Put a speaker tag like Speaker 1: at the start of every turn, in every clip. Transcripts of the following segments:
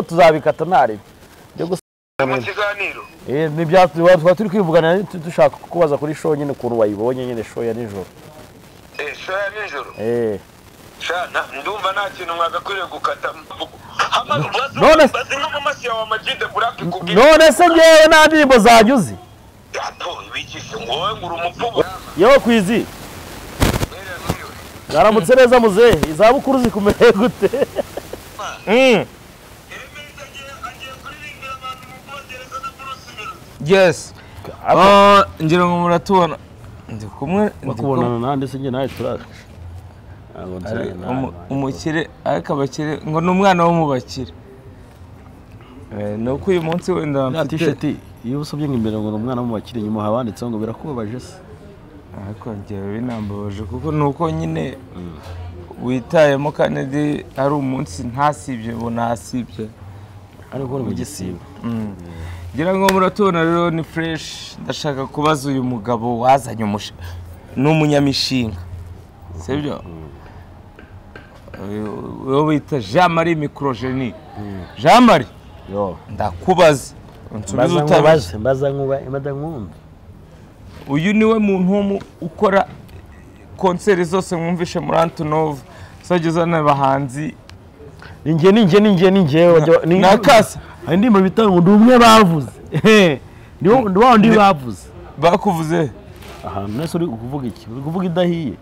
Speaker 1: tuzabikatanari
Speaker 2: mu kiganiro
Speaker 1: twaba turi kwivugana dushaka kukubaza kuri show nyine ukuntu wayibonye nyine show ya nijoro
Speaker 2: eh shoya nijoro
Speaker 1: eee
Speaker 2: shana ndumva nta kintu mwagakwiriye gukata
Speaker 1: None se-
Speaker 2: bazi nko mu mashyi yawe amajide burake kubwira
Speaker 1: none se ngewe nta ndirimbo zanjye uzi
Speaker 2: ato bigishe ngo wowe ngura umupfubu
Speaker 1: yewe kwizi mwaramutse neza muzehe izabukuru zikumeye gute
Speaker 3: Mm, yes Ah, ngira ngo muratubona ndi kumwe ndi
Speaker 1: bakubonana nande se njye nawe turazi Ntabwo nzi
Speaker 3: kumwe-
Speaker 1: nawe,
Speaker 3: umu-
Speaker 1: nawe.
Speaker 3: umukire ariko abakire ngo ni umwana wo mu bakire Eh, ni uko uyu munsi wenda
Speaker 1: Ya
Speaker 3: mfite-
Speaker 1: t-shirt iyo usubye imbere ngo ni umwana w'umubakire nyuma haba handitseho ngo birakubabaje se
Speaker 3: ariko njyewe binambabaje kuko ni uko nyine witayemo kandi ari umunsi ntasibye ngo ntasibye
Speaker 1: ariko ni mu gisibo
Speaker 3: ngira ngo muratubona rero ni fureshi ndashaka kubaza uyu mugabo wazanye umusha ni umunyamishinga sibyo uwo bita jean marie mikorojeni jean marie
Speaker 1: yo
Speaker 3: ndakubaza unsubize
Speaker 1: mbaza
Speaker 3: utabizi
Speaker 1: nkubaze mbaza nkubaze mbaza nkumve
Speaker 3: uyu niwe muntu wo mu- ukora konseri zose mwumvishe muri antonov uzajya uzana abahanzi
Speaker 1: ni njye ni njye ni njye ni njye wajya- ni-
Speaker 3: na kasa.
Speaker 1: hari indirimbo bita ngo ndi umwe bavuze ni wo- ni wa wundi bavuze
Speaker 3: bakuvuze
Speaker 1: ahantu mwese uri kuvuga iki uri kuvuga idahiye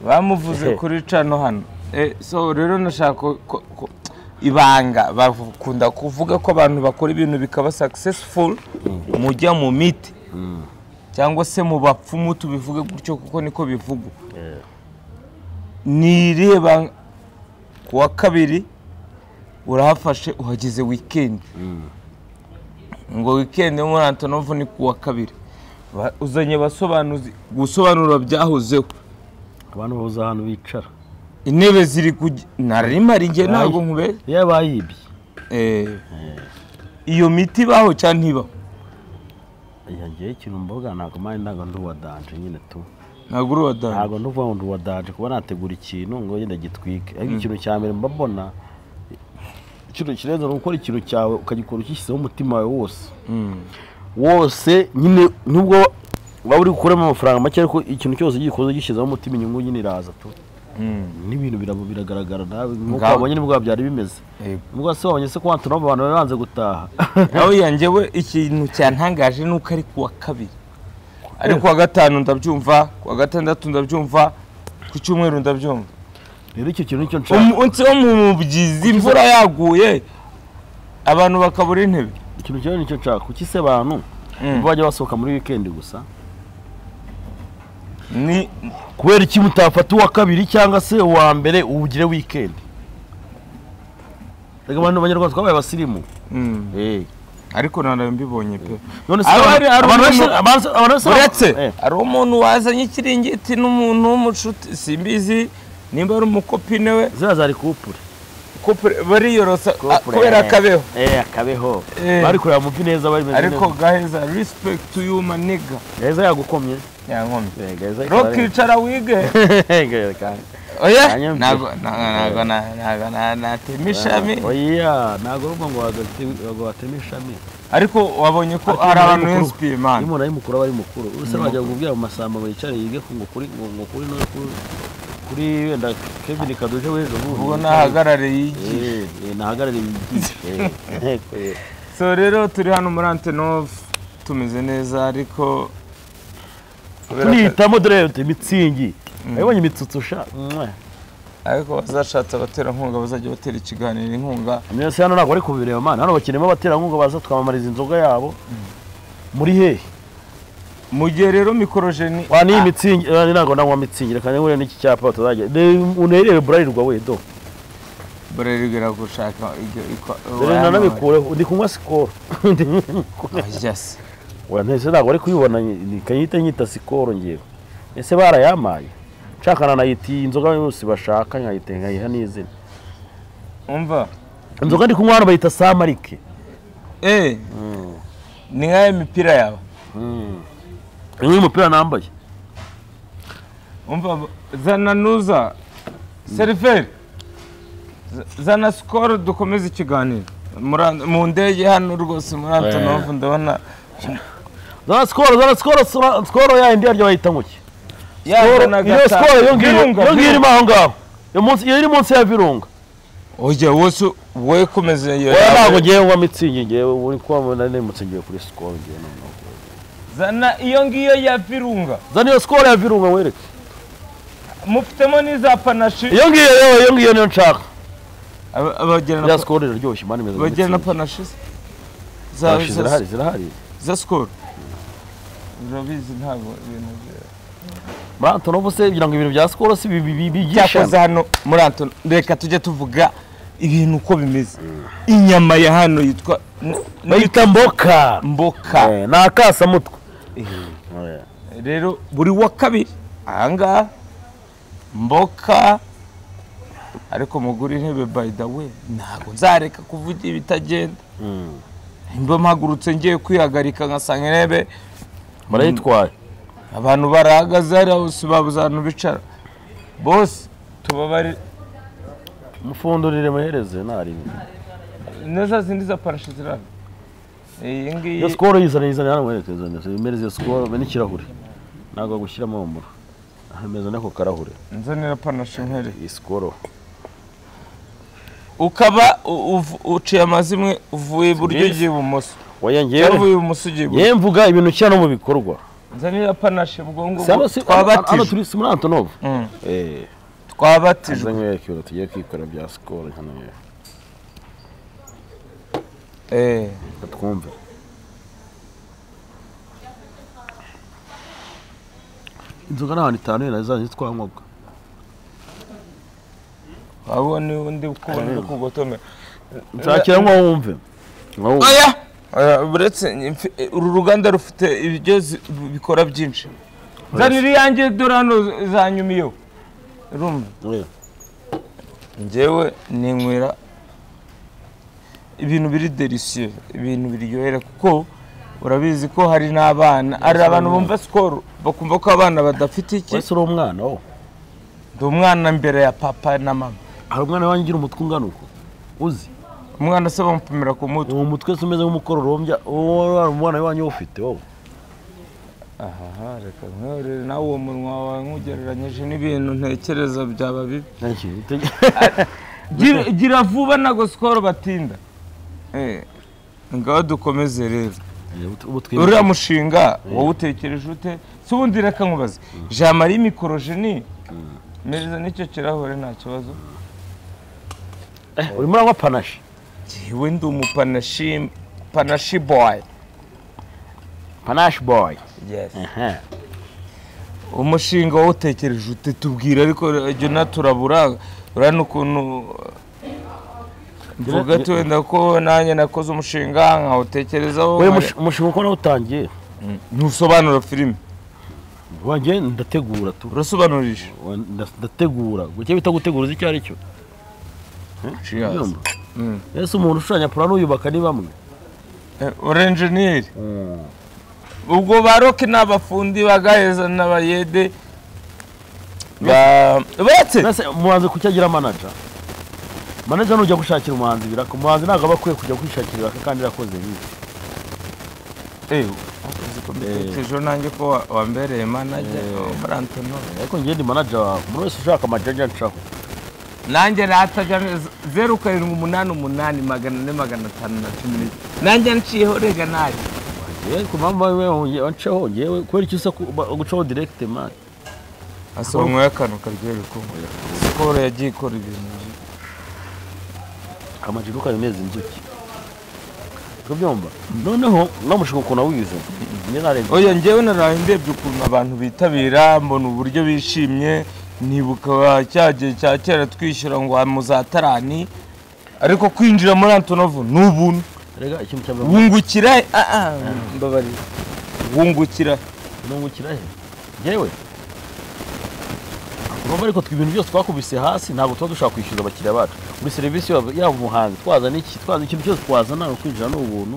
Speaker 3: bamuvuze kuri cano hano Eh, so rero nashaka ko- ko- ko- ibanga bakunda kuvuga ko abantu bakora ibintu bikaba successful mujya mu miti cyangwa se mu bapfumu tubivuge gutyo kuko niko bivugwa ni irihe banga ku wa kabiri urahafashe uhageze wikendi ngo wikendi muri antonovu ni ku wa kabiri Ba- uzanye abasobanuzi gusobanura byahozeho
Speaker 1: abantu babuze ahantu bicara
Speaker 3: intebe ziri ku narimari njye ntabwo nkube
Speaker 1: iyo bayibye
Speaker 3: Eh, iyo miti ibaho cyangwa ntibaho
Speaker 1: iya ngewe ikintu mvuga ntabwo mpande ntabwo ndi uwa danje nyine tu
Speaker 3: ntabwo uri uwadani
Speaker 1: ntabwo nduvuga ngo ndi uwa danje kuba nategura ikintu ngo ngende gitwike ariko ikintu cya mbere mba mbona ikintu kirenze ni gukora ikintu cyawe ukagikora ukishyizeho umutima wawe wose wose nyine nubwo waba uri gukuramo amafaranga make ariko ikintu cyose gikoze gishyizeho umutima inyungu nyine iraza tu n'ibintu birabo biragaragara nawe nk'uko
Speaker 3: Ngaho.
Speaker 1: wabonye nibwo byari bimeze
Speaker 3: Yego.
Speaker 1: nubwo se wabonye se ko wantu abantu bari banze gutaha
Speaker 3: nawe yanjyewe ikintu cyantangaje ni uko ari ku wa kabiri ari ku wa gatanu ndabyumva ku wa gatandatu ndabyumva ku cyumweru ndabyumva
Speaker 1: rero icyo kintu nicyo nshaka
Speaker 3: umunsi wo mu mubyizi imvura yaguye abantu bakabura intebe
Speaker 1: ikintu cyawe nicyo nshaka kuki se abantu
Speaker 3: Mm.
Speaker 1: bajya basohoka muri wikendi gusa
Speaker 3: ni
Speaker 1: kubera iki mutafata uwa kabiri cyangwa se uwa mbere ugire wikendi reka abantu banyarwanda twabaye abasirimu
Speaker 3: Mm,
Speaker 1: Eh.
Speaker 3: ariko ntabwo mbibonye pe
Speaker 1: none se abantu-
Speaker 3: Abari- abari-
Speaker 1: abantu bose- abantu- abantu bose-
Speaker 3: uretse
Speaker 1: Eh.
Speaker 3: hari umuntu wazanye ikiringiti n'umuntu w'umucuti simbizi nimba ari umukopine we
Speaker 1: ziriya zari kupure
Speaker 3: kopure bariyorosa ah, kubera akabeho
Speaker 1: Eh, akabeho
Speaker 3: Eh.
Speaker 1: bari kureba muvi neza bari bimeze
Speaker 3: ariko
Speaker 1: neza
Speaker 3: gaheza respect you my nigga
Speaker 1: gaheza yagukomye
Speaker 3: yankomye
Speaker 1: Eh, gaheza
Speaker 3: rokicara wige
Speaker 1: ikara-
Speaker 3: oya
Speaker 1: Yanyumviye.
Speaker 3: ntago ntago ntago natema ishami
Speaker 1: oya ntabwo ari ubwo ngo wagate- ngo wateme ishami
Speaker 3: ariko wabonye ko
Speaker 1: Ariko
Speaker 3: hari
Speaker 1: umuntu
Speaker 3: abantu
Speaker 1: ari mukuru.
Speaker 3: benshi imana
Speaker 1: iyo umuntu ari mukuru aba ari mukuru uretse wajya kubwira mu masamba wicare yige ku ngo kuri ngo ngo kuri no kuri- kuri wenda kevin kaduje w'ejo bundi
Speaker 3: ubwo nahagarariye igi
Speaker 1: Eh, eh, nahagarariye yigisha
Speaker 3: so rero turi hano muri antenove tumeze neza ariko kubera ko-
Speaker 1: turihitamo dore imitsingi wabonye imitsutsu sha mwa.
Speaker 3: ariko bazashatse abaterankunga bazajya batera ikiganiro inkunga
Speaker 1: mwese hano ntabwo bari kubireba mana hano bakeneyemo abaterankunga baza twamamariza inzoga yabo muri hehe
Speaker 3: mu gihe rero mikorojeni
Speaker 1: wa niyi mitsingi eh, ntabwo nanywa mitsingi reka nihure n'iki cyapa batazajya unerere burarirwa we do
Speaker 3: bararigera gushaka ibyo ikwa-
Speaker 1: dore
Speaker 3: wayanywa-
Speaker 1: nanabikureho ndi kunywa sikoro
Speaker 3: Ajya se.
Speaker 1: Oya, nese ntabwo ari kuyibona kanyita nyita sikoro ngewe ese barayamaye nshaka nanayita iyi nzoga yose bashaka nkayita nkayiha n'izina
Speaker 3: umva
Speaker 1: inzoga ndi kunywa hano bayita samarike
Speaker 3: eh ni nka ya mipira yawe
Speaker 1: uyu mupira nambaye
Speaker 3: umva zana nuza seriveri Z- zana sikoro dukomeze ikiganiro Mura- mu ndege hano rwose muri antonovu ndabona
Speaker 1: za sikoro za sikoro sikoro- sikoro ya yindi yaryo bayita nguki
Speaker 3: yazana
Speaker 1: iyo
Speaker 3: gatanu.
Speaker 1: sikoro iyo ngiyo
Speaker 3: Virunga,
Speaker 1: iyo ngiyo
Speaker 3: virunga.
Speaker 1: irimo aho ngaho Iyo munsi- iyo iri munsi ya virunga
Speaker 3: oya wose we komeza iyo
Speaker 1: oya ntabwo
Speaker 3: yawe
Speaker 1: ngewe ngwa mitsingi ngewe uri kubona nimutse ngewe kuri sikoro ngewe noneho
Speaker 3: zana iyo ngiyo ya virunga
Speaker 1: zana iyo sikoro ya virunga wereke
Speaker 3: mufitemo n'iza panashi
Speaker 1: iyo ngiyo yewe iyo ngiyo niyo nshaka
Speaker 3: Aba- abagira na
Speaker 1: ya sikoro iraryoshye mani meza
Speaker 3: bagira na
Speaker 1: mitsingi
Speaker 3: panashi se? Za-
Speaker 1: Panache
Speaker 3: za-
Speaker 1: zirahari zirahari
Speaker 3: za sikoro urabizi ntabwo ibintu bya-
Speaker 1: muri antonovu se kugira ngo ibintu bya sikoro si bi- bi- bi-
Speaker 3: cyakoze
Speaker 1: bigishana
Speaker 3: hano muri antono reka tujye tuvuga ibintu uko bimeze inyama ya hano yitwa n-
Speaker 1: bayita mboka
Speaker 3: mboka
Speaker 1: Eh, ni akasamutwe Eh.
Speaker 3: rero buri wa kabiri ahangaha mboka ariko mugura intebe by the way ntabwo nzareka kuvuga ibitagenda
Speaker 1: Mm.
Speaker 3: mba mpagurutse ngiye kwihagarika ngasanga intebe
Speaker 1: murayitwaye
Speaker 3: abantu barahagaze hariya bose babuze ahantu bicara bose tubabare
Speaker 1: mufundurire muhereze ntarimo
Speaker 3: neza zindi za parashi zirahari iyi
Speaker 1: iyo
Speaker 3: ngiyi
Speaker 1: sikoro yizana yizana hano mwerekeza neza imereze iyo sikoro be n'ikirahure ntabwo gushyiramo umuro ameza n'ako karahure
Speaker 3: nzanira panashi nkere
Speaker 1: iyi sikoro
Speaker 3: ukaba u- uv- uciye amazimwe uvuye iburyo
Speaker 1: byiza.
Speaker 3: ugiye ibumoso
Speaker 1: oya
Speaker 3: cyangwa uvuye
Speaker 1: ngewe
Speaker 3: ibumoso ugiye iburyo
Speaker 1: yewe mvuga ibintu nshyira no mu bikorwa
Speaker 3: nzanira panashi ubwo
Speaker 1: Saba
Speaker 3: ngubwo
Speaker 1: si- hano hano
Speaker 3: twabatije
Speaker 1: turi si muri antonovu
Speaker 3: Mm.
Speaker 1: eee nze
Speaker 3: twabatijwe
Speaker 1: nkwerekeza tugiye kwikorera bya sikoro hano yewe
Speaker 3: Eh,
Speaker 1: reka twumve inzoga n'abantu itanu yera zanje twanywabwa
Speaker 3: wabona undi ukubona uri kugotomera
Speaker 1: nzakira nko wumve Nko wumve.
Speaker 3: oya Oya, uretse mfi- eh, uru ruganda rufite ibyo zi- bikora byinshi zanira iyanjye dore hano zanyumiyeho rumva
Speaker 1: Oya.
Speaker 3: njyewe ninywera ibintu biri derisiyo ibintu biryohera kuko urabizi ko hari n'abana hari abantu bumva sikoro bakumva ko abana badafite iki
Speaker 1: wese uri umwana wowe
Speaker 3: ndi umwana mbere ya papa na mama
Speaker 1: hari umwana wanjye ugira umutwe ungana uko uzi
Speaker 3: umwana se bamupimira ku mutwe
Speaker 1: uwo mutwe se umeze nk'umukororombya wowe hari umwana wanjye ufite wowe
Speaker 3: aha reka nkorere nawe uwo munwa wawe nk'ugereranyije n'ibintu ntekereza byaba bibi
Speaker 1: Ntacyo bite-
Speaker 3: Gira- gira vuba ntago sikoro batinda Eh, ngaho dukomeze rero
Speaker 1: ubutwe
Speaker 3: uriya mushinga wowe utekereje ute si ubundi reka nkubaze jean marie mikorojeni meza n'icyo kirahure nta kibazo
Speaker 1: urimo uranywa panashi
Speaker 3: jyewe ndi umupanashi panashi boy
Speaker 1: panashi boyi
Speaker 3: yes umushinga wawutekereje ute tubwira ariko jya unaturabura urabona ukuntu mvuga ati wenda ko nanjye nakoze umushinga nkawutekerezaho
Speaker 1: wowe mushi- umushinga uko nawutangiye
Speaker 3: ntusobanura filime
Speaker 1: wanjye ndategura tu
Speaker 3: urasobanurije
Speaker 1: Wa- nda- ndategura icyo bita gutegura uzi icyo ari cyo
Speaker 3: Cheers. Mm.
Speaker 1: ese umuntu ushushanya purano uyubaka ni bamwe
Speaker 3: Eh, uri enjeniyeri ubwo ba roke ni abafundi bagaheza n'abayede ba- bate
Speaker 1: mbese umuhanzi kuki agira manaja manaja nujya gushakira umuhanzi biraka umuhanzi ntabwo aba akwiye kujya kwishakira ibiraka kandi yakoze nk'ibi
Speaker 3: Eh, mbitekerejeho nanjye ko wa- wambereye manaje muri antonori
Speaker 1: ariko njye ndi manaja wawe umuntu wese ushaka amajaja ncaho
Speaker 3: nanjye natajya neza zeru karindwi umunani umunani magana ane magana atanu na cumi n'ebyiri nanjye nciyeho rega nayo
Speaker 1: yewe ku mpamvu wewe wanceho ngewe kubera icyo usa ku- ba- gucaho direkite mani
Speaker 3: asomwe akantu karyohera ukumva sikoro yagiye ikora ibintu byiza.
Speaker 1: amajiro ukaneza inzuki tubyumva noneho namushaka ukuntu awize njye narenze
Speaker 3: oya njyewe naraye ndebye ukuntu abantu bitabira mbona uburyo bishimye nibuka cya gihe cya kera twishyura ngo wa muzatarani ariko kwinjira muri antonovu ni ubuntu
Speaker 1: rega ikintu cya mbere
Speaker 3: wungukira ah, ah, mbabarira wungukira
Speaker 1: nungukira he ngewe urumva ariko twe ibintu byose twakubise hasi ntabwo tuba dushaka kwishyuza abakiriya bacu buri serivisi yaba yaba umuhanzi twazana iki twazana ikintu cyose twazana ni ukwinjira ni ubuntu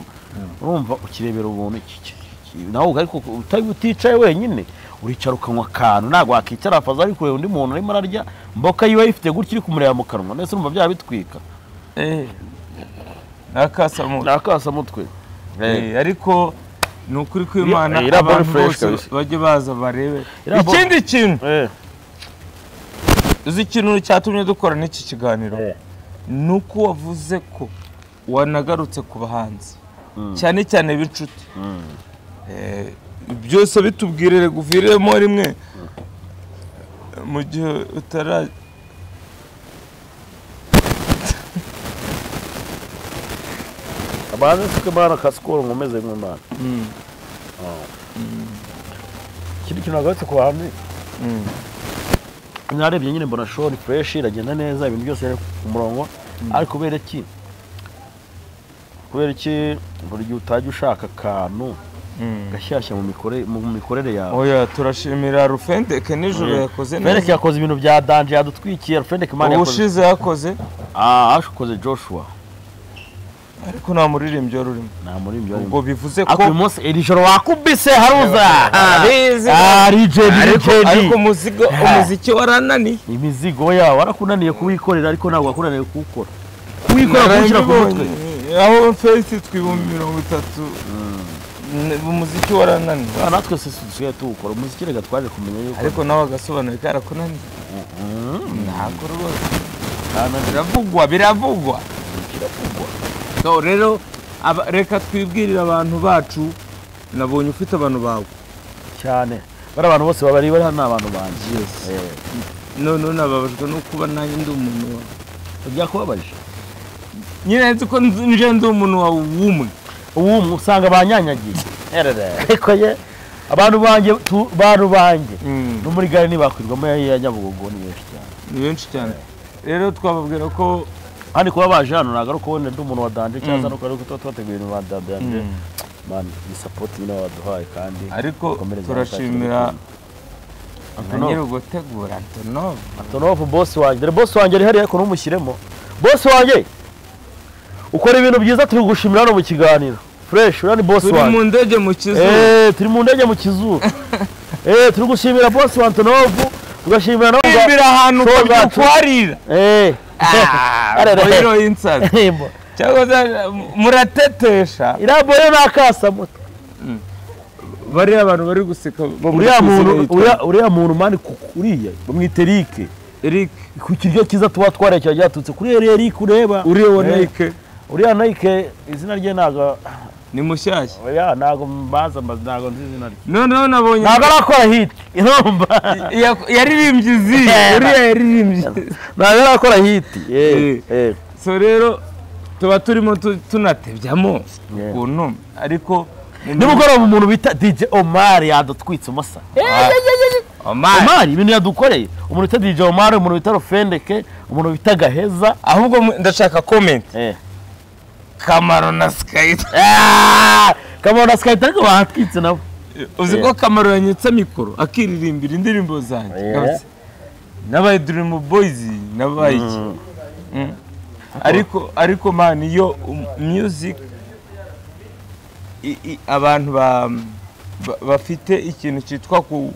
Speaker 1: urumva ukirebera ubuntu iki- iki- iki- nawe ariko uta- uticaye wenyine uricara ukanywa akantu ntabwo wakicara afaza ari kureba undi muntu arimo ararya mboka yiwe ayifite gutya iri kumureba mu kanwa ndetse urumva byaba bitwika
Speaker 3: Eh, nakasamuye
Speaker 1: ni akasamutwe
Speaker 3: Eh, ariko ni ukuri kw'imana
Speaker 1: Eh, iriya ball
Speaker 3: abantu
Speaker 1: fresh
Speaker 3: bose
Speaker 1: kabisa.
Speaker 3: bajye baza barebe
Speaker 1: Iriya ball-
Speaker 3: ikindi kintu
Speaker 1: Eh,
Speaker 3: uzi ikintu cyatumye dukora n'iki kiganiro
Speaker 1: Eh.
Speaker 3: ni uko wavuze ko wanagarutse ku bahanzi cyane cyane b'inshuti Eh, byose bitubwirire guviremo rimwe mu gihe utara
Speaker 1: abaze sike bana kasikoro nkomeze mw'imana
Speaker 3: Mm.
Speaker 1: Oh. ikindi kintu nagarutse ku bahanzi
Speaker 3: Mm.
Speaker 1: narebye nyine mbona shori fureshi iragenda neza ibintu byose biri ku murongo ariko kubera iki kubera iki buri gihe utajya ushaka akantu
Speaker 3: Mm.
Speaker 1: gashyashya mu mikore- mu mikorere yawe
Speaker 3: oya turashimira rufendeke nijoro yakoze
Speaker 1: Fendeke
Speaker 3: neza
Speaker 1: yakoze ibintu bya danje yadutwikiye Fendeke mani yakoze
Speaker 3: ubushize yakoze
Speaker 1: ah ashokoze Joshua
Speaker 3: ariko nta muririmbyi wari urimo
Speaker 1: nta muri ibyo
Speaker 3: ubwo bivuze ko
Speaker 1: ako uyu munsi iri joro wakubise haruza
Speaker 3: Arabizi.
Speaker 1: ah rijendi
Speaker 3: ariko ariko
Speaker 1: rijendi
Speaker 3: umuzigo umuziki warananiye
Speaker 1: imizigo yawe warakunaniye kuwikorera ariko ntabwo wakunaniye kuwukora kuwikora kuwushyira ku mutwe
Speaker 3: Narabibonye. aho fesi twibumbi mirongo itatu N- umuziki warananiye
Speaker 1: Ah, natwe se dusigaye tuwukora umuziki reka twaje kumenya yuko
Speaker 3: ariko nawe agasobanura karakunaniye ntabwo rwose
Speaker 1: kananira
Speaker 3: biravugwa biravugwa
Speaker 1: kiravugwa
Speaker 3: So, rero aba- reka twibwirire abantu bacu nabonye ufite abantu bawe
Speaker 1: cyane bari abantu bose babari bari hano ni abantu banjye
Speaker 3: Yes.
Speaker 1: Eh,
Speaker 3: none nababajwe no kuba nanjye ndi umuntu wawe
Speaker 1: byakubabaje
Speaker 3: nyine nzi ko nzi- nje ndi umuntu wawe w'umwe
Speaker 1: ubu usanga banyanyagiye ariko ye abantu banjye tu- bantu banjye no muri gare ntibakwirwamo ya ya nyabugogo ni benshi cyane
Speaker 3: ni benshi cyane rero twababwira ko
Speaker 1: kandi kuba baje hano ntabwo ari uko wenda ndi umuntu wa danje cyangwa nuko ari uko tuba twateguye ibintu ba danje mani ni sapoti nyine waduhaye kandi
Speaker 3: ariko
Speaker 1: dukomereze aho
Speaker 3: turashimira
Speaker 1: twagiye.
Speaker 3: na
Speaker 1: Antonov.
Speaker 3: nyir'ugutegura antonov
Speaker 1: Antonovu bosi wanjye dore bosi wanjye ari hariya kuntu umushyiremo bosi wanjye ukora ibintu byiza turi gushimira hano mu kiganiro fureshi uriya ni bosi
Speaker 3: turi mu
Speaker 1: wanjye
Speaker 3: ndege mu kizu
Speaker 1: Eh, turi mu ndege mu kizuru Eh, turi gushimira bosi wa antonovu tugashimira na
Speaker 3: twimbira ahantu
Speaker 1: So that-
Speaker 3: ukabyukuharira
Speaker 1: Eh. Arere.
Speaker 3: rero y'insazi
Speaker 1: Himbo.
Speaker 3: cyangwa se muratetesha
Speaker 1: iriya bore ni akasamutwe
Speaker 3: bariya abantu bari guseka bo muri
Speaker 1: uriya
Speaker 3: kizu
Speaker 1: muntu
Speaker 3: yitwa
Speaker 1: uriya- uriya muntu mani ku- uriya bamwita erike
Speaker 3: eric
Speaker 1: ku kiryo cyiza tuba twarekera ryaturutse kuri uriya erike ureba
Speaker 3: uriya wa
Speaker 1: Eh,
Speaker 3: nike
Speaker 1: uriya nayike izina rye ntabwo
Speaker 3: ni mushyashya
Speaker 1: oya ntabwo mbaza mbaza ntabwo nzi izina rye
Speaker 3: noneho nabonye
Speaker 1: ntabwo arakora hiti irumva
Speaker 3: Ya- yaririmbye izi uriya yaririmbye
Speaker 1: ntabwo arakora hiti
Speaker 3: Eh. so rero tuba turimo tu- tunatebyamo
Speaker 1: Yeah.
Speaker 3: ukuntu ariko
Speaker 1: nimugoroba umuntu bita dj omari yadutwitse umusa
Speaker 3: Omar,
Speaker 1: omari ibintu yadukoreye umuntu bita dj omari umuntu bita rufendeke umuntu bita gaheza
Speaker 3: ahubwo mu- ndashaka comment
Speaker 1: eh.
Speaker 3: kamaro na skype
Speaker 1: kamaro na sikayita ariko batwitse nabo
Speaker 3: uzi ko kamaro yanyutse mikoro akiririmbira indirimbo zanjye
Speaker 1: Yeah.
Speaker 3: kabisa n'abaye dream boys n'abaye iki Mm. ariko ariko man iyo um- music i- i- abantu ba- ba- bafite ikintu cyitwa ku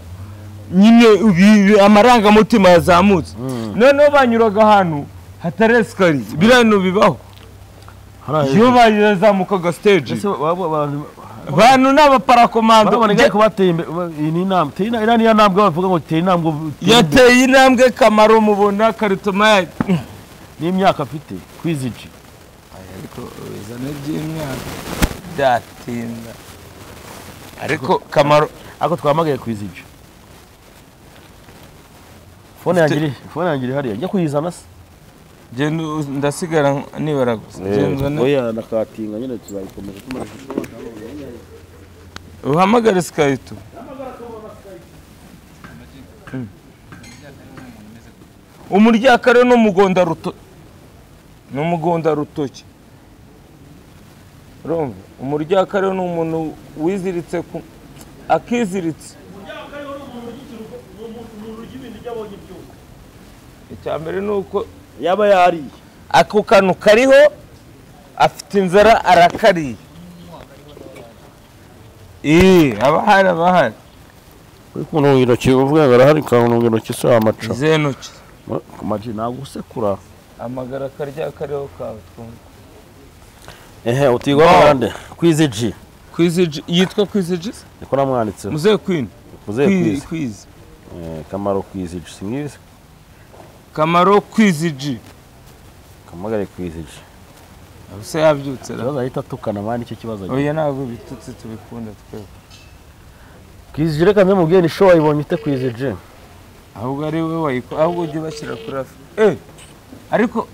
Speaker 3: nyine ibi- amarangamutima yazamutse noneho banyuraga ahantu hatari esikariye biriya bintu bibaho iyo bazamukaga stage bantu ni abaparakomando
Speaker 1: baraboneka ko bateye imbere iyi ni intambwe Teye ina- iriya niyo ntambwe bavuga ngo teye intambwe uteye imbere.
Speaker 3: yateye intambwe kamaro mubona karitoma ya
Speaker 1: n'imyaka afite kwizigi
Speaker 3: ariko bizana by'imyaka byatinda ariko kamaro
Speaker 1: ariko twahamagaye kwizigi fone yanjye iri fone yanjye iri hariya njya kuyizana se
Speaker 3: genda u- ndasigara nibara gusa Genda uzane.
Speaker 1: oya nakatinga nyine tuzayikomeza tumaze
Speaker 3: uhamagare sikayito Mm. umuryakare ni umugonda ruto ni umugonda rutoki urumva umuryakare ni umuntu wiziritse ku akiziritse icya mbere ni uko
Speaker 1: yaba yariye
Speaker 3: ako kantu kariho afite inzara arakariye Ee, abahari abahari
Speaker 1: uri kuntunga intoki uvuga ngo arahari ukantunga intoki se wamaca
Speaker 3: izihe ntoki
Speaker 1: ku maji ntabwo usekura
Speaker 3: amagara akarya kariho kawe twumva
Speaker 1: ehe utigwa
Speaker 3: No.
Speaker 1: murande kwizi ji
Speaker 3: kwiziji yitwa kwiziji
Speaker 1: niko namwanditseho
Speaker 3: muzehe kwini
Speaker 1: muzehe kwizi
Speaker 3: kwizi
Speaker 1: Eh, kamaro kwizi ji singizi
Speaker 3: kamaro kwiziji
Speaker 1: kamagare kwizi ji
Speaker 3: se yabyutse ra
Speaker 1: ikibazo ahita atukana mani icyo kibazo agira.
Speaker 3: oya ntabwo bitutse tubikunda twebwe
Speaker 1: kwizi ji reka ndamubwire ni sho wayibonye ute kwizi ji
Speaker 3: ahubwo ari we wayiko ahubwo ujye ubashyira kuri afu eh ariko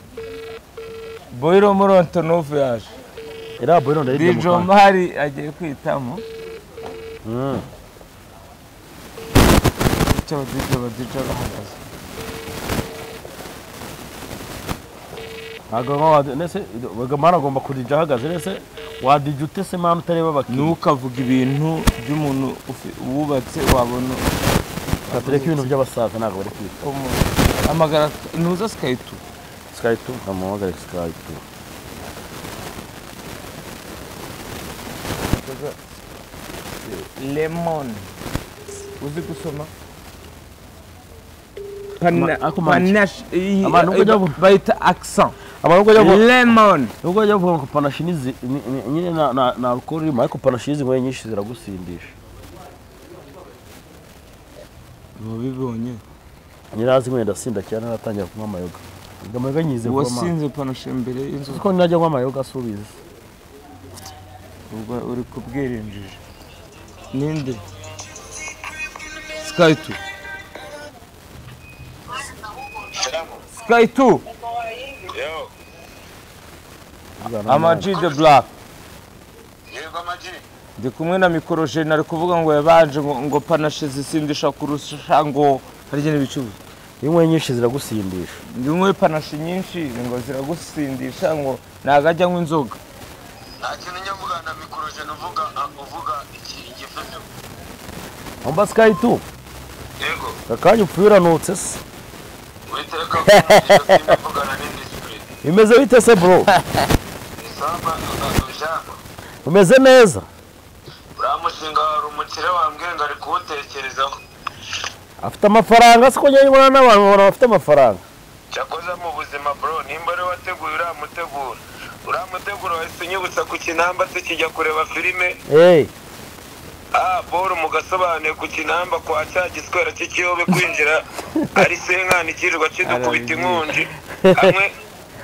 Speaker 3: boyiro muri ontonove yaje
Speaker 1: iriya boyi none ari
Speaker 3: dijo mari agiye kwitamo icyo abadije badije bahagaze
Speaker 1: ntabwo baba wadi nese mani agomba kudija ahagaze nese wadija ute se mani utareba abakiriya
Speaker 3: ntukavuge ibintu by'umuntu ufi- wubatse wabona
Speaker 1: tureke ibintu by'abasaza ntabwo bari kwita
Speaker 3: umu- amagara ntuza sikayitu
Speaker 1: sikaritu namuhamagare sikaritu
Speaker 3: lemoni uzi gusoma
Speaker 1: Ama- ako manji.
Speaker 3: Panache- iyi-
Speaker 1: Ama nuko jya bu-
Speaker 3: bayita accent
Speaker 1: abantu bajya
Speaker 3: lemoni
Speaker 1: nubwo bajya bavuga ngo panashi ni izi- ni- ni- nyine na- na- na alukoro irimo ariko panashi y'izinyweye nyinshi ziragusindisha
Speaker 3: wabibonye
Speaker 1: nyirazinyweye ndasinda cyane naratangira kunywa amayoga ubwo amayoga nyize kuba amazi
Speaker 3: wasinze panache imbere y'inzu
Speaker 1: kuko ninajya kunywa amayoga asubiza
Speaker 3: ubwo uri kubwirinjije ninde skayitu skayitu
Speaker 2: yo
Speaker 3: amaji de black
Speaker 2: yego amaji
Speaker 3: ndi kumwe na mikorojeni ari kuvuga ngo yabanje ngo ngo panache zisindisha kurusha ngo harya n'ibicuruzwa
Speaker 1: inyweye nyinshi ziragusindisha
Speaker 3: ndimwe panashi nyinshi ngo ziragusindisha ngo nagajya anywa inzoga
Speaker 2: nta kintu njya mvuga na mikorojeni uvuga uvuga iki igifite
Speaker 1: wumva sikaritu
Speaker 2: yego
Speaker 1: akanya upfuye uranutse se
Speaker 2: witereka ko umuntu uvugana n'indisipurine
Speaker 1: bimeze bite se bro
Speaker 2: isamba ijambo
Speaker 1: umeze neza
Speaker 2: uriya mushinga hari umukire wambwiye ngo ari kuwutekerezaho
Speaker 1: afite amafaranga se ko njyewe mbona n'abantu babona bafite amafaranga
Speaker 2: cyakoze mu buzima bro nimba ari wateguye uriya muteguro uriya muteguro wahise unyibutsa ku kinamba tukijya kureba filime
Speaker 1: eee
Speaker 2: ah paul mugasobanuye ku kinamba kwa cya giswera cy'ikiyobe kwinjira ari senkanikirwa kidukubita inkonji hamwe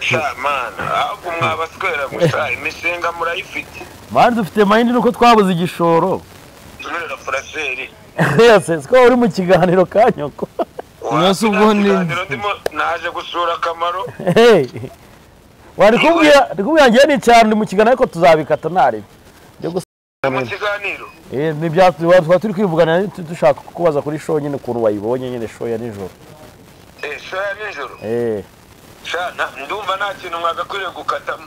Speaker 2: shamana ahubwo mwabaswera gusa imishinga murayifite
Speaker 1: mani dufite mayindi nuko twabuze igishoro
Speaker 2: tumerera furaseri
Speaker 1: yose siko uri mu kiganiro kanyoko
Speaker 3: Umunsi ubwo ni-
Speaker 2: Ikiganiro ndimo naje gusura akamaro
Speaker 1: Hey. wari kubwira ndi kubwira ngewe ni cyane ndi mu kiganiro ariko tuzabikata ntari
Speaker 2: mu kiganiro
Speaker 1: tuba turi kwivugana tu- dushaka kukubaza kuri show nyine ukuntu wayibonye nyine show ya nijoro
Speaker 2: Eh, show ya nijoro
Speaker 1: Eh.
Speaker 2: shana ndumva nta kintu mwagakwiriye gukatamo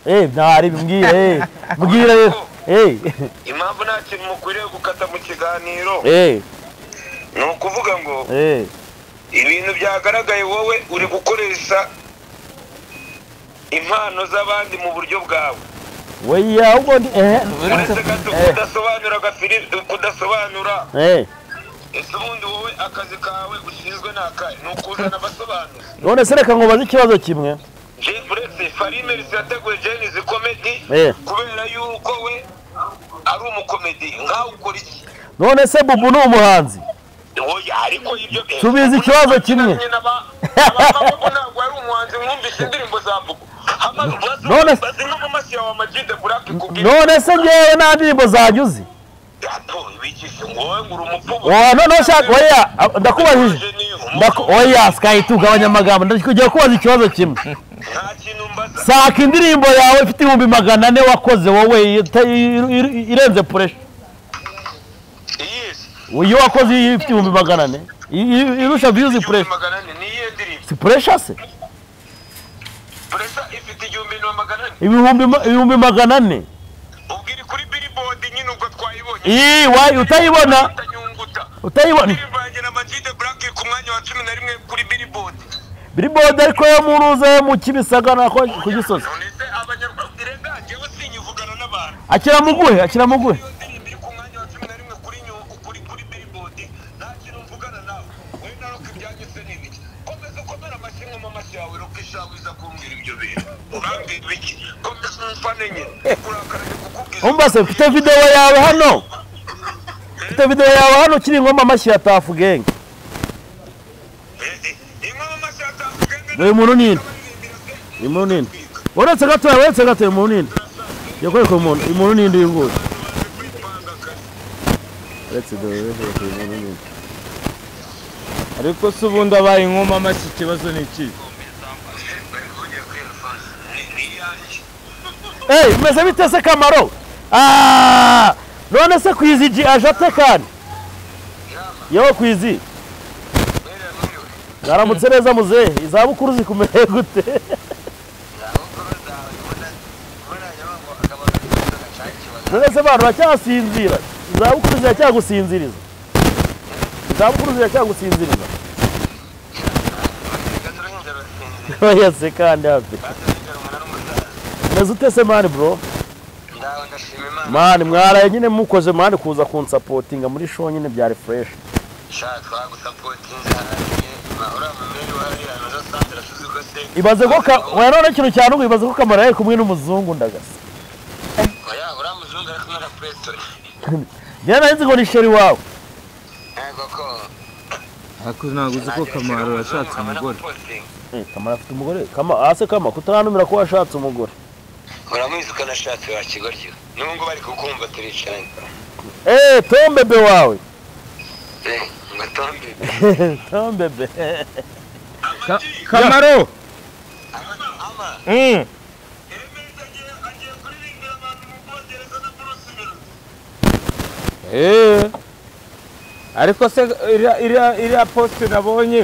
Speaker 1: Eh, ntari mbwira eh. mbwira rero Eh.
Speaker 2: impamvu nta kintu mukwiriye gukata mu kiganiro
Speaker 1: Eh.
Speaker 2: ni ukuvuga ngo
Speaker 1: Eh.
Speaker 2: ibintu byagaragaye wowe uri gukoresha impano z'abandi mu buryo bwawe
Speaker 1: weya ahubwo ndi eh.
Speaker 2: uretse gato
Speaker 1: Eh.
Speaker 2: kudasobanura agafiri- kudasobanura
Speaker 1: Eh.
Speaker 2: ese ubundi wowe akazi kawe ushinzwe ni akahe ni ukuzana abasobanuzi
Speaker 1: none se reka nkubaze ikibazo kimwe
Speaker 2: Jeff uretse farime yateguye jeni komedi
Speaker 1: Eh.
Speaker 2: kubera yuko we ari umukomedi nkawe ukora iki
Speaker 1: none se bubu ni umuhanzi
Speaker 2: Oya, ariko ibyo
Speaker 1: Subiza ikibazo kimwe.
Speaker 2: abamaboko ntabwo ari umuhanzi mwumvise indirimbo za mvugo
Speaker 1: None-
Speaker 2: zimwe mu mashyi yawe amajide burake kubwira
Speaker 1: none se ngewe nta ndirimbo zanjye uzi
Speaker 2: gato bigishe ngo wowe ngo uri umupfubu
Speaker 1: Oya, none ushaka oya ah, ndakubajije
Speaker 2: Jeni,
Speaker 1: Ndako-
Speaker 2: umupfubu.
Speaker 1: oya sikahita ugabanya amagambo ndakugira kubaza ikibazo kimwe
Speaker 2: nta kintu mbaza
Speaker 1: saka indirimbo yawe ifite ibihumbi magana ane wakoze wowe ita- ir- ir- irenze puresha
Speaker 2: iyesi
Speaker 1: iyo wakoze iyi ifite ibihumbi magana ane i- i- irusha viyuzi
Speaker 2: igihumbi
Speaker 1: puresha
Speaker 2: magana ane ni iyihe ndirimbo
Speaker 1: si puresha se
Speaker 2: puresa ifite igihumbi na magana ane
Speaker 1: ibihumbi ma- ibihumbi magana ane
Speaker 2: ubwo iri kuri biribodi nyine ubwo twayibonye
Speaker 1: iyi wayi utayibona
Speaker 2: utanyunguta
Speaker 1: utayibona
Speaker 2: indirimbo yanjye na majide burake ku mwanya wa cumi na rimwe kuri biribodi
Speaker 1: biribodi ariko yo mu ruza yo mu kibisagara ko- ku gisozi
Speaker 2: none se abanyarwanda irenga njyewe sinyivugana n'abantu
Speaker 1: akira muguhe akira muguhe
Speaker 2: iyo ndirimbo iri ku mwanya wa cumi na rimwe kuri nyungu kuri kuri biribodi nta kintu mvugana nawe wowe na roka ibyanjye se ni ibiki komeza ukomere amashyi nkoma amashyi yawe roka ishawuza kumbwira ibyo bintu urambwira ibiki komeza mpane nye kurakara ni kukubwiza
Speaker 1: umbase mfite videwo yawe hano mfite videwo yawe hano ukiri ingoma amashyi ya tafu genge
Speaker 2: inkoma amashyi atandukanye
Speaker 1: dore umuntu nini umuntu nini uretse gatoya uretse gatoya umuntu nini yakwereka umuntu umuntu nini y'inguzi uretse dore uretse umuntu nini
Speaker 3: ariko se ubundi abaye inkoma amashyi ikibazo ni iki
Speaker 1: eyi meze bite se kamaro Ah! none se kwizi ji aje atekanye yewe kwizi mwaramutse neza muzehe izabukuru zikumereye gute none se abantu bacyasinzira izabukuru ziracyagusinziriza izabukuru ziracyagusinziriza oya se kandi hafi meze ute se mani bro mani mwaraye nyine mukoze mani kuza kunsapotinga muri show nyine byari fresh ibaze ko ka oya none ikintu cyane ngo ibaze ko kamara yari kumwe n'umuzungu ndagasa njyewe nzi ngo ni sheri wawe
Speaker 3: ariko ntabwo uzi ko kamaro yashatse umugore
Speaker 1: Eh, kamara afite umugore kama ase kama kutaranumira ko washatse umugore
Speaker 2: muramuzi ko nashatse wa kigoryi n'ubu ngubu bari kukumva turicaranye
Speaker 1: eee tombebe wawe
Speaker 2: Eh, ngo tombe
Speaker 1: tombebe
Speaker 3: kamaro Eh. ariko se iriya- iriya iriya posite nabonye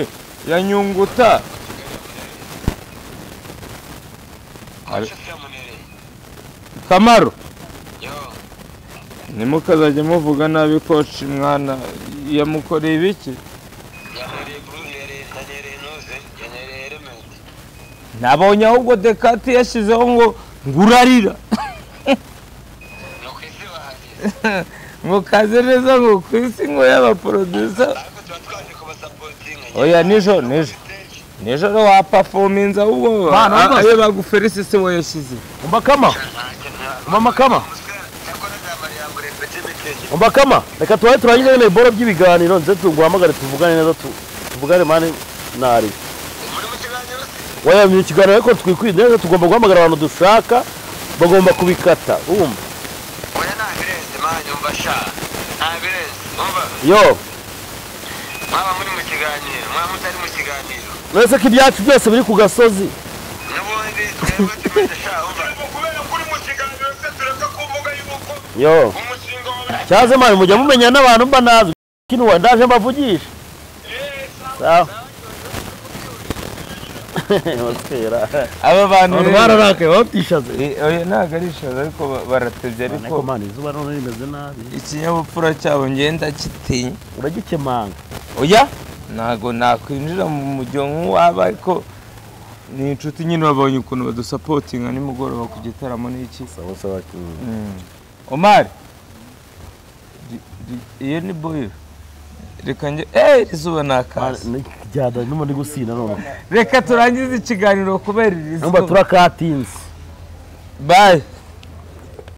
Speaker 3: ya nyunguta kamaro ntimukazajye muvuga nabi koci mwana yamukoreye ibiki nabonye ahubwo dekati yashyizeho ngo ngurarira ngo kaze neza ngo ku isi ngo y'abaporodisa oya nijo nijo nijoro wapafominze ahubwo
Speaker 1: Mana,
Speaker 3: a-
Speaker 1: rwose.
Speaker 3: ayo baguferisi se we yashyize
Speaker 1: umva kama Mama Kama. umva kama reka tubaye turangize nyine iboro by'ibiganiro ndetse tuguhamagare tuvugane neza tu- tuvugane mani nari waya mu kiganiro ariko twikwinde neza tugomba guhamagara abantu dushaka bagomba kubikata wumva yo
Speaker 2: mwaba muri mu kiganiro mwaba mutari mu kiganiro
Speaker 1: uretse ko ibyacu byose biri ku gasozi
Speaker 2: n'ubundi twebwe tumeze sha umva kubera kuri mu kiganiro se tureka kuvuga yuko
Speaker 1: yo
Speaker 2: umushinga wawe
Speaker 1: cyaze mani mujya mumenya n'abantu mba nazi kino uwa ndaje mbavugisha sawa batwera
Speaker 3: aba bantu
Speaker 1: abantu
Speaker 3: rero-
Speaker 1: bararakaye batishaze
Speaker 3: Eh, oya ntabwo ari ishaza ariko ba- baratebye ariko
Speaker 1: ariko mani izuba none rimeze nabi
Speaker 3: ikinyabupfura cyabo ngenda kitinya
Speaker 1: uragikemanga
Speaker 3: oya ntabwo nakwinjira mu mujyo nk'uwaba ariko ni inshuti nyine babonye ukuntu badusapotinga nimugoroba ku gitaramo n'iki
Speaker 1: sawa sawa
Speaker 3: omari ri- ri- iyo ni boyiro reka njye eee izuba ni akazi
Speaker 1: jyada ndimo ndi gusinda none
Speaker 3: reka turangize ikiganiro kubera iri
Speaker 1: numva
Speaker 3: zuba
Speaker 1: turakatinze
Speaker 3: bayi